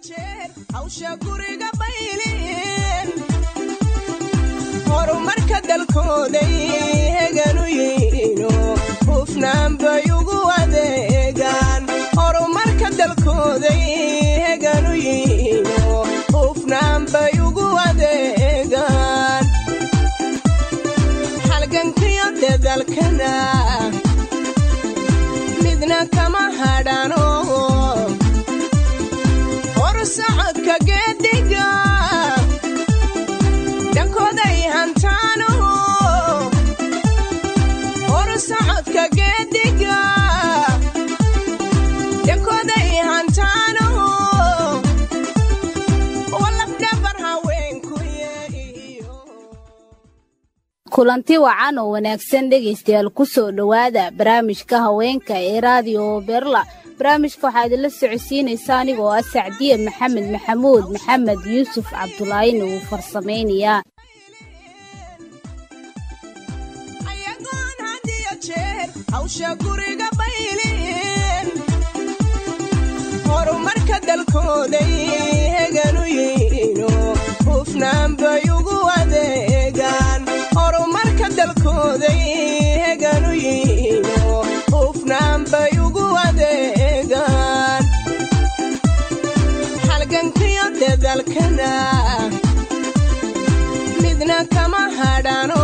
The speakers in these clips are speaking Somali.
hawsha guriga bayliin horumarka dalkooday heganu yiino hufnaan bay ugu adeegaan horumarka dalkooday heganu yiino hufnaan bay ugu adeegaan halgankiyo dedalkana midna kama hadhano horsocodka geediga dhankooday hantaano horsocodka geediga dhankooday hantaano walafdhabar haweenkuye kulanti wacan oo wanaagsan dhegaystayaal ku soo dhowaada barnaamijka haweenka ee raadiyo berla barnaamijka waxaa idinla socodsiinaysa anigoo ah sacdiye maxamed maxamuud maxamed yuusuf cabdulaahina uu farsamaynayaa ayagoon had iyo jeer hawsha guriga bayliin horumarka dalkooday heganu yiino hufnaan bay ugu adeegaan horumarka dalkooday heganu yiino hufnaan bay ugu adeegaan halgankiyo dedalkana midna kama hadhano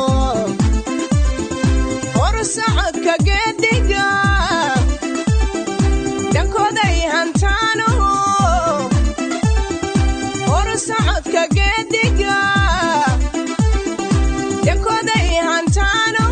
horsocodka geediga dhankooday hantaano horsocodka geediga dhankooday hantaano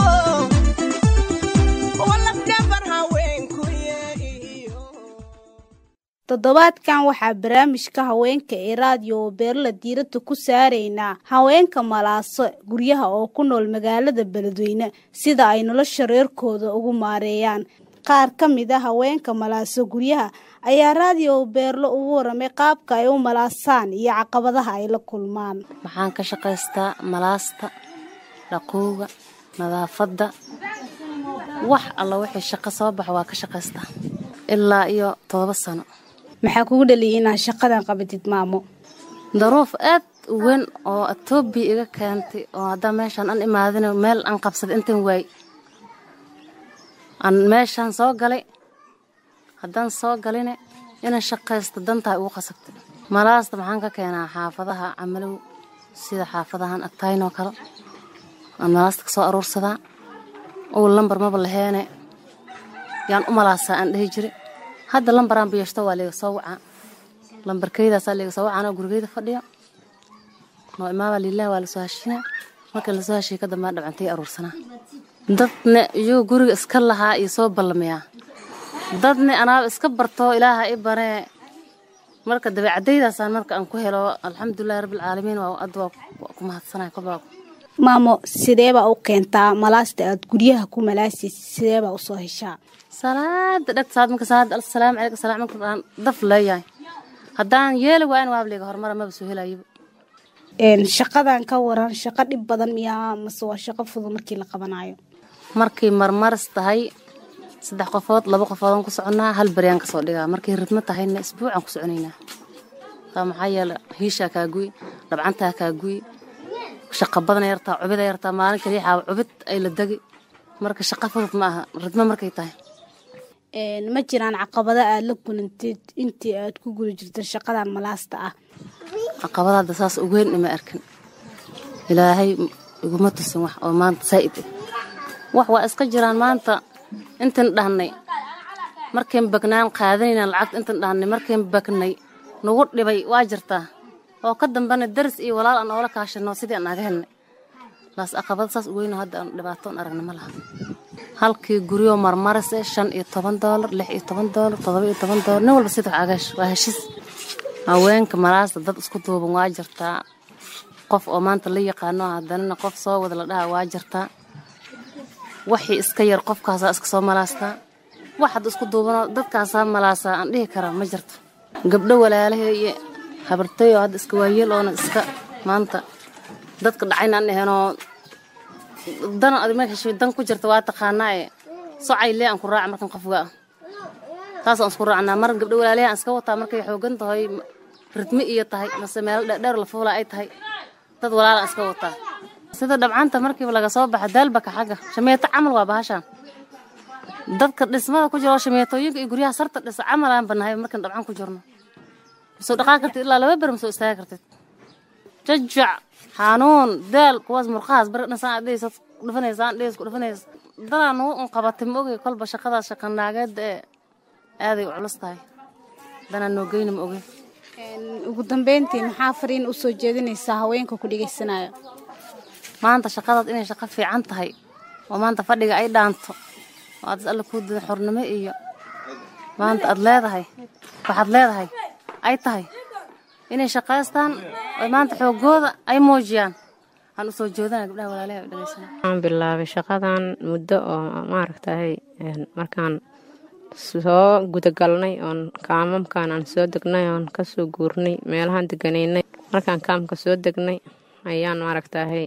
walafdhabar haweenkuye iyo toddobaadkan waxaa barnaamijka haweenka ee raadiyo beerla diiradda ku saaraynaa haweenka malaaso guryaha oo ku nool magaalada beledweyne sida ay nolosha reerkooda ugu maareeyaan qaar ka mid a haweenka malaaso guryaha ayaa raadiyo beerlo ugu waramay qaabka ay u malaasaan iyo caqabadaha ay la kulmaan waxaan ka shaqaystaa malaasta dhaqowga nadaafadda wax alla wixii shaqo soo baxa waa ka shaqaystaa ilaa iyo todoba sano maxaa kugu dhaliyay inaad shaqadan qabatid maamo daruuf aad u weyn oo etoobiya iga keentay oo haddaan meeshaan an imaadin meel aan qabsaday intan waay aan meeshaan soo galay haddaan soo galine inaan shaqaysto dantaa ugu qasabtay malaasta maxaan ka keenaa xaafadaha camalow sida xaafadahan agtaynoo kale aan malaasta ka soo aruursadaa ow lambar maba laheene yaan u malaasaa aan dhehi jira hadda lambaraan biyashto waa liiga soo wacaa lambarkeydaasaa liiga soo wacaan oo gurigeyda fadhiyo noo imaabaa liilaha waa lasoo hashina markii lasoo hashiya ka dambaa dhabcantay aruursanaa dadne iyuu guriga iska lahaa iyo soo ballamayaa dadne anaaba iska bartoo ilaaha i baree marka dabeecadaydaasaan marka aan ku helo alxamdulilahi rabbilcaalamiin waa adda waa ku mahadsanay kolbaa maamo sideebaa u keentaa malaasta aad guryaha ku malaasaysa sideebaa usoo heshaa salaada dhegta saad marka salaada assalaamu calaykum salaam marka aan daf leeyahay haddaan yeeli waa in waabliga horumara maba soo helayiba shaqadan ka waran shaqo dhib badan miyaa mase waa shaqo fudud markii la qabanayo markay marmaris tahay saddex qofood laba qofoodaan ku soconnaa hal beryaan kasoo dhigaa markay ridmo tahayna isbuucaan ku soconaynaa taa maxaa yeele hiishaa kaa guy dhabcantaa kaa guy shaqa badana yartaa cubida yartaa maalin kaliixaa cubid ay la degi marka shaqa fudud ma aha ridmo markay tahay ma jiraan caqabado aad la kulantid intii aad ku guda jirta shaqadan malaasta ah caqabada hadda saas ugeyn ima arkin ilaahay iguma tusin wax oo maanta saa'id ah wax waa iska jiraan maanta intan dhahnay markayn bagnaan qaadanayna lacagta intan dhahnay markayn bagnay nagu dhibay waa jirtaa oo ka dambana daris iyo walaal aan oola kaashano sidii aan naga helnay laas aqabada saas uweyno hadda aan dhibaato aan aragna ma laha halkii guryo marmaris eh shan iyo toban doolar lix iyo toban doolar todoba iyo toban doolar nin walba sida wax agash waa heshiis haweenka malaasta dad isku duuban waa jirtaa qof oo maanta la yaqaano haddanana qof soo wada la dhaha waa jirtaa waxii iska yar qofkaasaa iska soo malaastaa wax hadda isku duubanoo dadkaasaa malaasaa aan dhihi karaa ma jirto gabdho walaalahee iyo habartayoo hadda iska waayeel oona iska maanta dadka dhacayna aan ahaynoo dan adi ma heshay dan ku jirta waa taqaanaa ee socay lee aan ku raaca markan qofga ah saasaan isku raacnaa mar gabdho walaalayahan iska wataa markay xoogan tahay ridmi iyo tahay mase meelo dheerdheer la fuula ay tahay dad walaalaan iska wataa sida dhabcanta markiiba laga soo baxa daalbaka xagga shameeto camal waa bahashaan dadka dhismada ku jiro shameetooyinka iyo guryaha sarta dhisa camal aan banahay markaan dhabcan ku jirno masoo dhaqaa kartid ilaa laba ber masoo istaaga kartid jajac xanuun daal kuwaas murqahaas bari dhisaan adhiisad dhufanaysaan dhiis ku dhufanaysa dadaan ugu un qabatay ma ogey kolba shaqadaas shaqanaageeda ee aaday u culus tahay danaan noo geyna ma ogey ugu dambeyntii maxaa fariin u soo jeedinaysaa haweenka ku dhegaysanaya maanta shaqadaad inay shaqo fiican tahay oo maanta fadhiga ay dhaanto oo aad alla kuu dida xornimo iyo maanta aad leedahay waxaad leedahay ay tahay inay shaqaystaan oo maanta xoogooda ay muujiyaan aan usoo jeedana gabdhaha walaalaha u dhegaysana waxaan bilaabay shaqadan muddo oo maaragtahay markaan soo gudagalnay oon kaamamkan aan soo degnay oon kasoo guurnay meelahaan deganaynay markaan kaamka soo degnay ayaan maaragtahay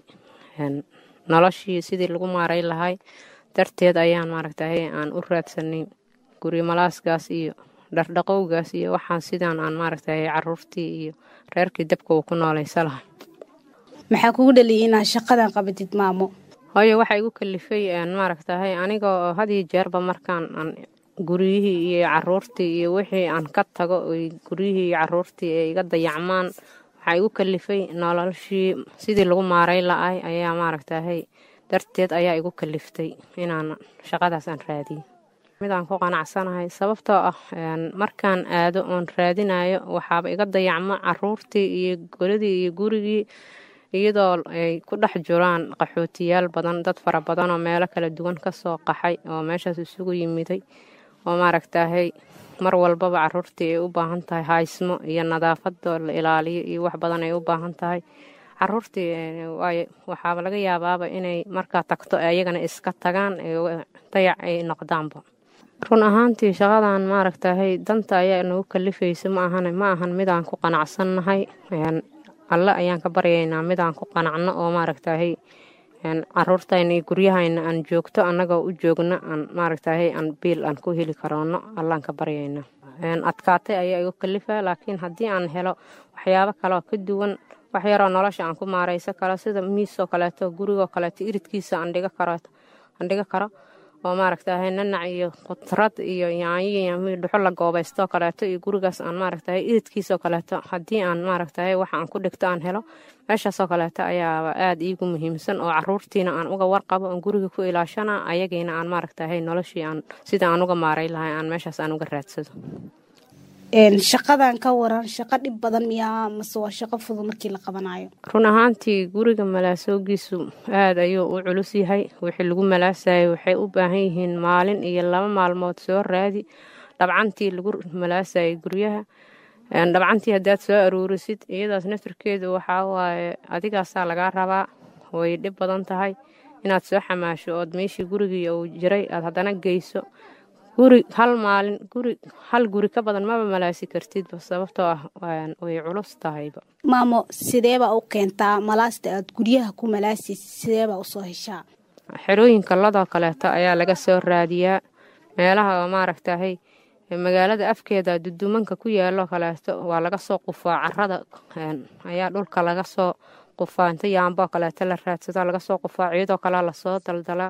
noloshii sidii lagu maaray lahay darteed ayaan maaragtahay aan u raadsanay gurimalaaskaas iyo dhardhaqowgaas iyo waxaan sidaan aan maaragtahay caruurtii iyo reerkii dabka uu ku noolaysa lahay maxaa kugu dhaliyay inaad shaqadan qabatid maamo hooyo waxaa igu kalifay maaragtahay anigoo hadiyo jeerba markaan aan guryihii iyo caruurtii iyo wixii aan ka tago guryihii iyo caruurtii ay iga dayacmaan waxaa igu kalifay noloshii sidii lagu maaray la-ay ayaa maaragtahay darteed ayaa igu kaliftay inaan shaqadaas aan raadiyo midaan ku qanacsanahay sababtoo ah markaan aado oon raadinayo waxaaba iga dayacmo caruurtii iyo goladii iyo gurigii iyadoo ay ku dhex jiraan qaxootiyaal badan dad fara badan oo meelo kala duwan kasoo qaxay oo meeshaas isugu yimiday oo maaragtahay mar walbaba caruurtii ay u baahan tahay haysmo iyo nadaafadoo la ilaaliyo iyo wax badan ay u baahan tahay caruurtii waxaaba laga yaabaaba inay markaa tagto ayagana iska tagaan dayac ay noqdaanba run ahaantii shaqadan maaragtahay danta ayaa nagu kalifaysa ma ahan ma ahan midaan ku qanacsannahay alle ayaan ka baryaynaa midaan ku qanacno oo maaragtahay caruurtayna iyo guryahayna aan joogto annagoo u joogno aan maaragtahay aan biil aan ku heli karoono allaan ka baryaynaa adkaatay ayaa igu kalifa laakiin haddii aan helo waxyaabo kaleoo ka duwan wax yaroo nolosha aan ku maarayso karo sida miisoo kaleeto gurigoo kaleeto iridkiisa aan dhiga karo aan dhiga karo oo maaragtahay nanac iyo qudrad iyo yaanyo dhuxo la goobaystoo kaleeto iyo gurigaas aan maaragtahay iridkiisoo kaleeto haddii aan maaragtahay wax aan ku dhigto aan helo meeshaasoo kaleeto ayaaba aada iigu muhiimsan oo caruurtiina aan uga warqabo aan guriga ku ilaashana ayagiina aan maaragtahay noloshii aan sida aan uga maaray lahay aan meeshaas aan uga raadsado shaqadan ka waran shaqo dhib badan miyaa mase waa shaqo fudud markii la qabanayo run ahaantii guriga malaasoogiisu aada ayuu u culus yahay wixii lagu malaasayay waxay u baahan yihiin maalin iyo laba maalmood soo raadi dhabcantii lagu malaasayay guryaha dhabcantii haddaad soo aruurisid iyadaas naftarkeedu waxaa waaye adigaasaa lagaa rabaa way dhib badan tahay inaad soo xamaasho ood meeshii gurigii uu jiray aad haddana geyso guri hal maalin guri hal guri ka badan maba malaasi kartidba sababtoo ah way culus tahayba maamo sideebaa u keentaa malaasta aad guryaha ku malaasaysid sideebaa usoo heshaa xerooyinka ladoo kaleeto ayaa laga soo raadiyaa meelaha oo maaragtahay magaalada afkeeda dudumanka ku yaaloo kaleeto waa laga soo qufaa carada ayaa dhulka laga soo qufaa inta yaamboo kaleeto la raadsado laga soo qufaa ciyadoo kalea lasoo daldalaa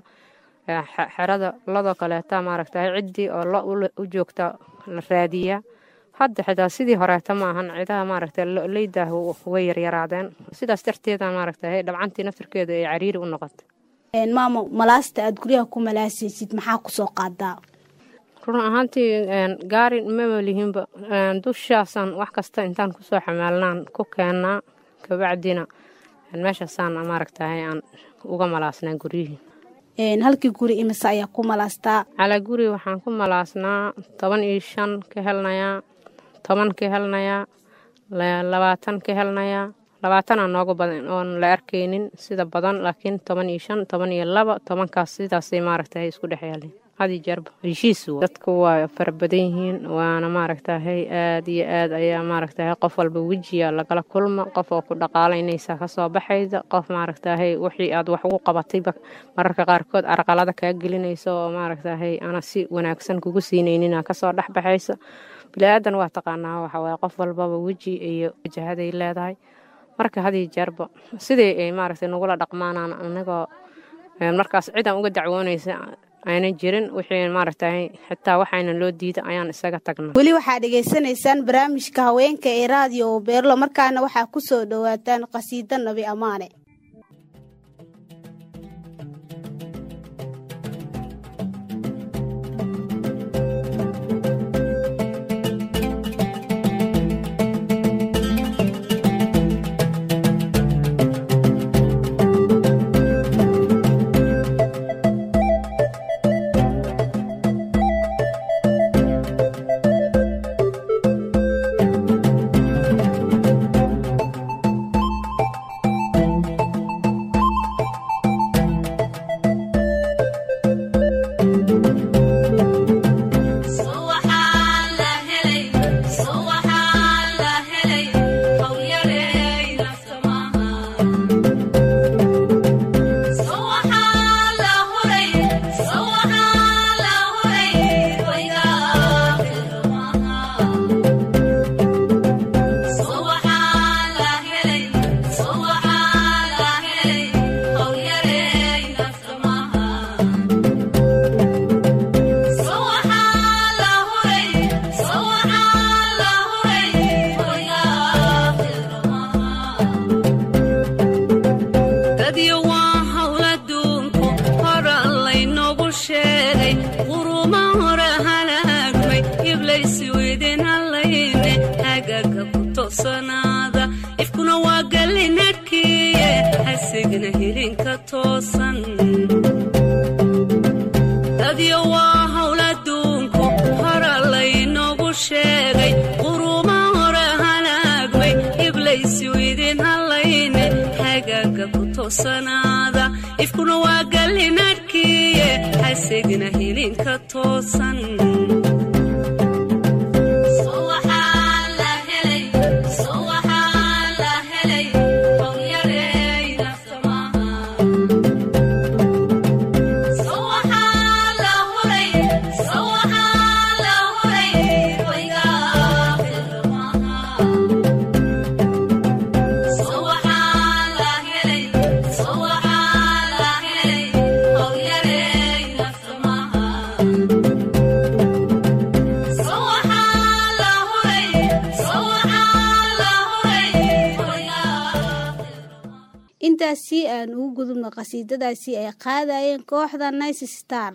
xerada ladoo kaleeta maaragtahay ciddii oo lo u joogta la raadiyaa hadda xitaa sidii horeeta ma ahan cidaha maaragta leydah way yaryaraadeen sidaas darteeda maaragtahay dhabcantii naftarkeeda ay cariiri u noqotay maamo malaasta aad guryaha ku malaasaysid maxaa kusoo qaadaa run ahaantii gaari mama lihinba dushaasaan wax kasta intaan kusoo xamaalnaan ku keennaa kabacdina meeshaasaan maaragtahay aan uga malaasnaa guryihii halkii guri imise ayaa ku malaastaa calaa guri waxaan ku malaasnaa toban iyo shan ka helnayaa toban ka helnayaa labaatan ka helnayaa labaatanaa noogu badan oon la arkaynin sida badan laakiin toban iyo shan toban iyo laba tobankaas sidaasay maaragtahay isku dhex yaaleen hadi jeerba heshiis dadku waa fara badan yihiin waana maaragtahay aad iyo aad ayaa maaragtahay qof walba wejiya lagala kulma qof oo ku dhaqaalaynaysa kasoo baxaysa qof maaragtahay wixii aad wax ugu qabatayba mararka qaarkood arqalada kaa gelinaysa oo maaragtahay ana si wanaagsan kugu siinaynin kasoo dhex baxaysa bili-aadan waa taqaanaa waxawaaye qof walbaba weji iyo wajahaday leedahay marka hadi jeerba sidii ay maaragtay nagula dhaqmaanaan anagoo markaas cidaan uga dacwoonaysa ayna jirin wixii maaragtahay xitaa waxayna loo diida ayaan isaga tagna weli waxaad dhegaysanaysaan barnaamijka haweenka ee raadiyo beerlo markaana waxaa ku soo dhowaataan qhasiido nabi ammaane ifkuna waa gallinadhkiye hasigna hilinka toosan intaasi aan ugu gudubno qhasiidadaasi ay qaadayeen kooxda nice star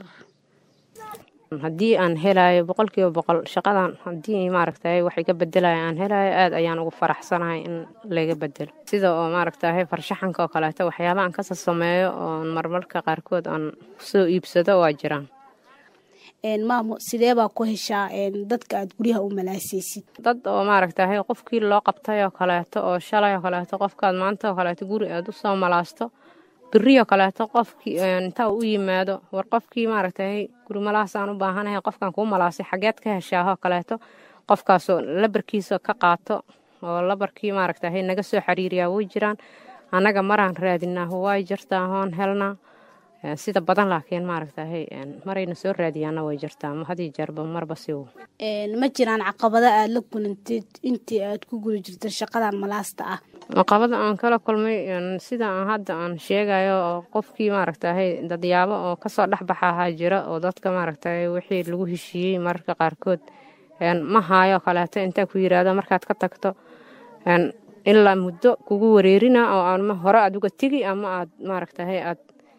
haddii aan helayo boqolkiiba boqol shaqadan haddii maaragtahay wax iga bedelayo aan helayo aad ayaan ugu faraxsanahay in laga bedelo sida oo maaragtahay farshaxanka oo kaleeto waxyaaba aan kasoo sameeyo oon marmarka qaarkood aan soo iibsado waa jiraan maamo sidee baa ku heshaa dadka aad guryaha u malaasaysid dad oo maaragtahay qofkii loo qabtay oo kaleeto oo shalay oo kaleeto qofkaad maanta oo kaleeto guri aad u soo malaasto berioo kaleeto qofkii inta u yimaado war qofkii maaragtahay guri malaasaan u baahanahay qofkan kuu malaasay xageed ka heshaahoo kaleeto qofkaasoo labarkiisa ka qaato oo labarkii maaragtahay naga soo xiriiriyaa way jiraan annaga maraan raadinaa way jirtaa hoon helnaa sida badan laakiin maaragtahay marayna soo raadiyaana way jirtaa hadii jeerba marba si ma jiraan caqabado aada la kulantid intii aad ku guda jirta shaqadan malaasta ah caqabada aan kala kulmay sida aan hadda aan sheegayo oo qofkii maaragtahay dadyaabo oo kasoo dhexbaxahaa jira oo dadka maaragtahay wixii lagu heshiiyey mararka qaarkood ma haayo kaleeto intaa ku yiraahdo markaad ka tagto ilaa muddo kugu wareerina oo ama hore aad uga tegi ama aad maaragtahay aad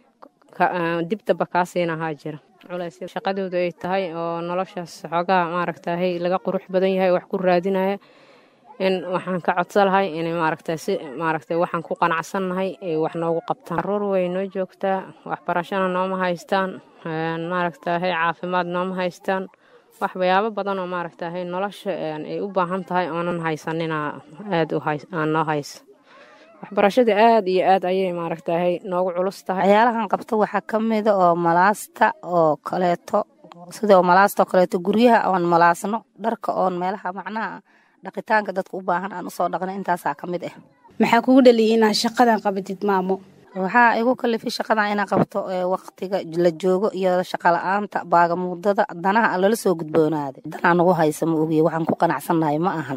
dibdaba kaa siinahaa jira culays shaqadooda ay tahay oo noloshaas xoogaa maaragtahay laga qurux badan yahay wax ku raadinaya in waxaan ka codsan lahay inay maaragtay si maaragtay waxaan ku qanacsannahay ay wax noogu qabtaan caruur way noo joogtaa waxbarashana nooma haystaan maaragtahay caafimaad nooma haystaan waxyaabo badan oo maaragtahay nolosha ay u baahan tahay oonan haysanina aada aan noo haysa waxbarashada aada iyo aad ayay maaragtahay noogu culus tahay waxyaalahan qabto waxaa ka mida oo malaasta oo kaleeto sida oo malaastoo kaleeto guryaha oon malaasno dharka oon meelaha macnaha dhaqitaanka dadka u baahan aan usoo dhaqno intaasaa ka mid ah maxaa kugu dhaliyay inaad shaqadan qabatid maamo waxaa igu kalifay shaqadan inaan qabto waqtiga la joogo iyo shaqala-aanta baagamuudada danaha lala soo gudboonaaday danaa nagu haysa ma ogiye waxaan ku qanacsannahay ma ahan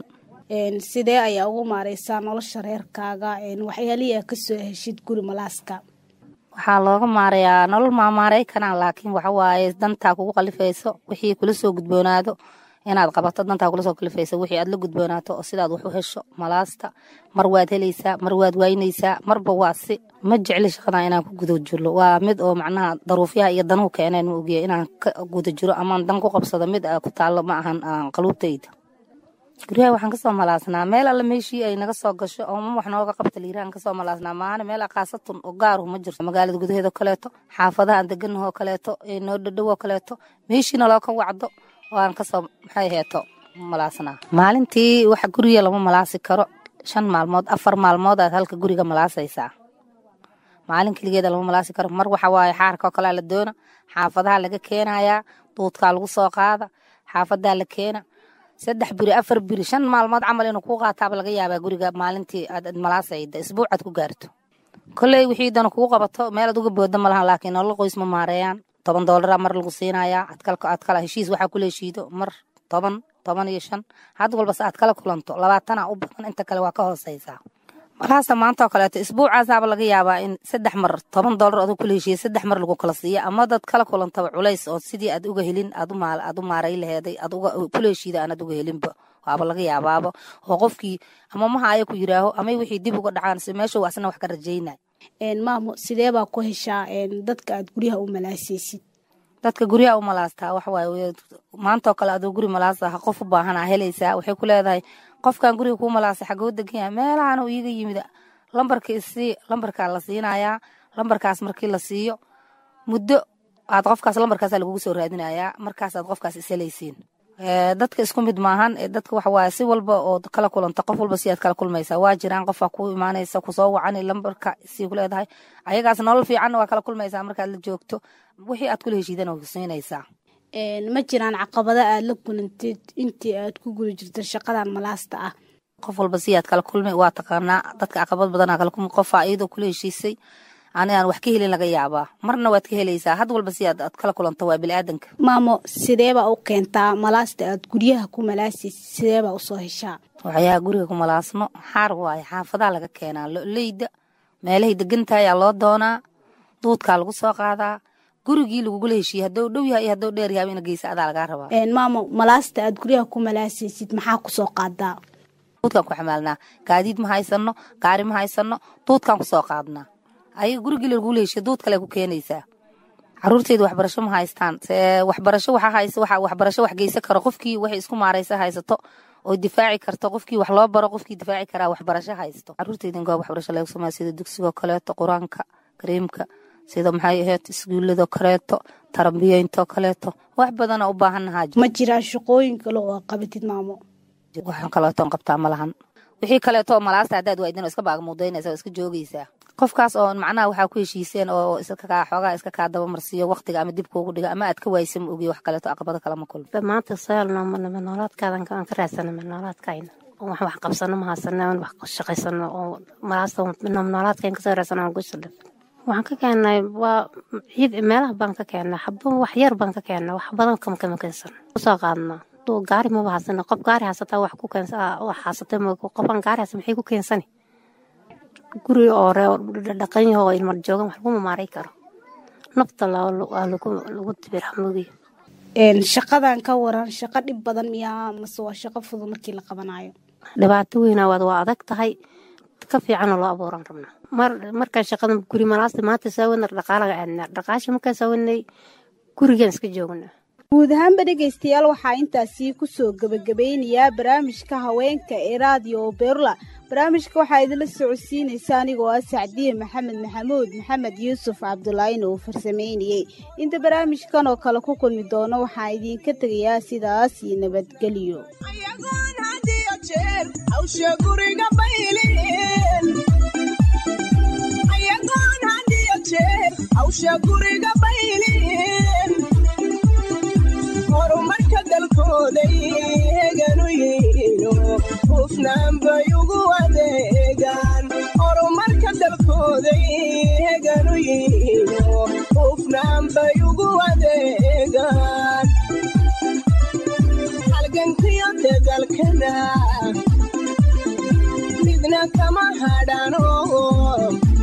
sidee ayaa ugu maareysaa nolosha reerkaaga waxyaalihii aa kasoo heshid guri malaaska waxaa looga maarayaa nolol maamaarey kanaan laakiin waxawaaye dantaa kugu qalifayso wixii kula soo gudboonaado inaad qabato dantaa kula soo kalifayso wixii aad la gudboonaato oo sidaad wax u hesho malaasta mar waad helaysaa mar waad waynaysaa marba waa si ma jecli shaqadan inaan ku guda jiro waa mid oo macnaha daruufyaha iyo danuhu keeneen ma ogiya inaan ka guda jiro amaan dan ku qabsado mid ku taallo ma ahan qaluubtayda guryaha waxaan kasoo malaasnaa meel alla meeshii ay naga soo gasho oo ma wax nooga qabta liirahan kasoo malaasnaa maana meel aqaasatun oo gaaruhu ma jirto magaalada gudaheeda kaleeto xaafadaha aan deganahoo kaleeto noo dhadhowoo kaleeto meeshiina loo ka wacdo oo aan kasoo maxay heeto malaasnaa maalintii waxa guriga lama malaasi karo shan maalmood afar maalmood aad halka guriga malaasaysaa maalin keligeeda lama malaasi karo mar waxa waaye xaarka oo kalea la doona xaafadaha laga keenayaa duudkaa lagu soo qaada xaafadaa la keena saddex biri afar biri shan maalmood camal inuu kuu qaataaba laga yaabaa guriga maalintii aad malaasayda isbuucaad ku gaarto koley wixii dana kugu qabato meelaad uga booda malahan laakiin nolol qoys ma maareeyaan toban doolara mar lagu siinayaa adkalka aad kala heshiis waxaa kula heshiido mar toban toban iyo shan had walbase aad kala kulanto labaatana u badan inta kale waa ka hooseysaa malaasa maanta oo kaleeto isbuucaasaaba laga yaabaa in saddex mar toban doolar aduu kula heshiiya saddex mar lagu kala siiya ama dad kala kulantaba culays oo sidii aad uga helin aad u maaray laheeday aad kula heshiida aanad uga helinba waaba laga yaabaaba oo qofkii ama maha aya ku yiraaho amay wixii dib uga dhacaan si meesha asna wax ka rajaynay maamo sidee baa ku heshaa dadka aad guryaha u malaasaysid dadka guryaha u malaastaa waxawaaye maantaoo kale aduu guri malaasaha qof u baahanaa helaysaa waxay ku leedahay qofkan guriga kuu malaasay xagoo degan yahay meelahan uu iiga yimid lambarka isii lambarkaa la siinayaa lambarkaas markii la siiyo muddo aad qofkaas lambarkaasa lagugu soo raadinayaa markaasaad qofkaas ishelaysiin dadka isku mid maahan dadka waxawaaye si walba oo kala kulanta qof walba si aad kala kulmaysaa waa jiraan qofaa ku imaanaysa kusoo wacani lambarka sii ku leedahay ayagaas nolol fiicanna waa kala kulmaysaa markaad la joogto wixii aad kula heshiidana waa siinaysaa ma jiraan caqabada aad la kulantid intii aad ku guda jirta shaqadan malaasta ah qof walba si aad kala kulmay waa taqaanaa dadka caqabad badanaa kala kulmay qofaa iyadoo kula heshiisay ani aan wax ka helin laga yaabaa marna waad ka helaysaa had walba si aad aad kala kulanto waa biniaadanka maamo sideebaa u keentaa malaasta aad guryaha ku malaasaysid sideebaa usoo heshaa waxyaha guriga ku malaasno xaar waaye xaafadaha laga keenaa loleyda meelahay degantahay ayaa loo doonaa duudkaa lagu soo qaadaa gurigii lagugula heshiiyey haddou dhow yahay iyo haddou dheer yahay ina geysa adaa lagaa rabaa maamo malaasta aad guryaha ku malaasaysid maxaa kusoo qaadaa duudkaan ku xamaalnaa gaadiid ma haysano gaari ma haysano duudkaan kusoo qaadnaa ayaga gurigii lagugula heshiiya duud kale ku keenaysaa caruurteyda waxbarasho ma haystaan waxbarasho waxa haysa waxa waxbarasho wax geysan karo qofkii waxay isku maaraysa haysato oo difaaci karto qofkii wax loo baro qofkii difaaci karaa waxbarasho haysto caruurteyda goob waxbarasho laga sameeya sida dugsigoo kaleeto qur-aanka kariimka sida maxay ahayd iskuuladoo kaleeto tarbiyeyntoo kaleeto wax badana u baahannahaa ma jiraan shaqooyin kale oo qabatid maamo waxaan kaleetoon qabtaa ma lahan wixii kaleeto malaasta haddaad waydin oo iska baagamuudaynaysa oo iska joogaysaa qofkaas oo macnaha waxaa ku heshiiseen oo iskakaa xoogaa iska kaa dabamarsiiyo waqtiga ama dib kuugu dhiga ama aad ka waaysa ma ogiyo wax kaleeto aqabado kalama kulmo maanta saalno manama noolaadkaadan aan ka raadsana ma noolaadkayna wax wax qabsano ma haysano aan wax shaqaysano oo malaasta noolaadkayn kasoo raadsano aan gusadhab waxaan ka keennay waa ciid meelaha baan ka keennay xaba wax yar baan ka keennay wax badan kama kama keensan usoo qaadnaa gaari maba haysano qof gaari haysataa wax ku keensa wax haysatay qofan gaari haysa maxay ku keensani guri oo dhaqan yaho oo ilmar joogan wax laguma maaray karo nafta waa lagu dibira mugiyo shaqadan ka waran shaqo dhib badan miyaa mase waa shaqo fudud markii la qabanayo dhibaato weynawaad waa adag tahay ka fiicanoo loo abuuran rabnaa markaan shaqada guri malaasta maanta saawana dhaqaalaga aadnaa dhaqaasha markaan saawanay gurigaan iska joognaa guud ahaanba dhegaystayaal waxaa intaasii kusoo gebagabeynayaa barnaamijka haweenka ee raadiyo berla barnaamijka waxaa idinla socodsiinaysa anigoo ah sacdiye maxamed maxamuud maxamed yuusuf cabdulaahina uu farsameynayey inta barnaamijkan oo kale ku kulmi doono waxaa idinka tegayaa sidaas iyo nabadgelyo ayagoon had iyo jeer hawsha guriga baylin ayagoon had iyo jeer hawsha guriga baylin horumarka dalkooday heganu yihiino hufnaan bay ugu adeegaan horumarka dalkooday heganu yihiino hufnaan bay ugu adeegaan halgankiyo dadalkana midna kama hadhano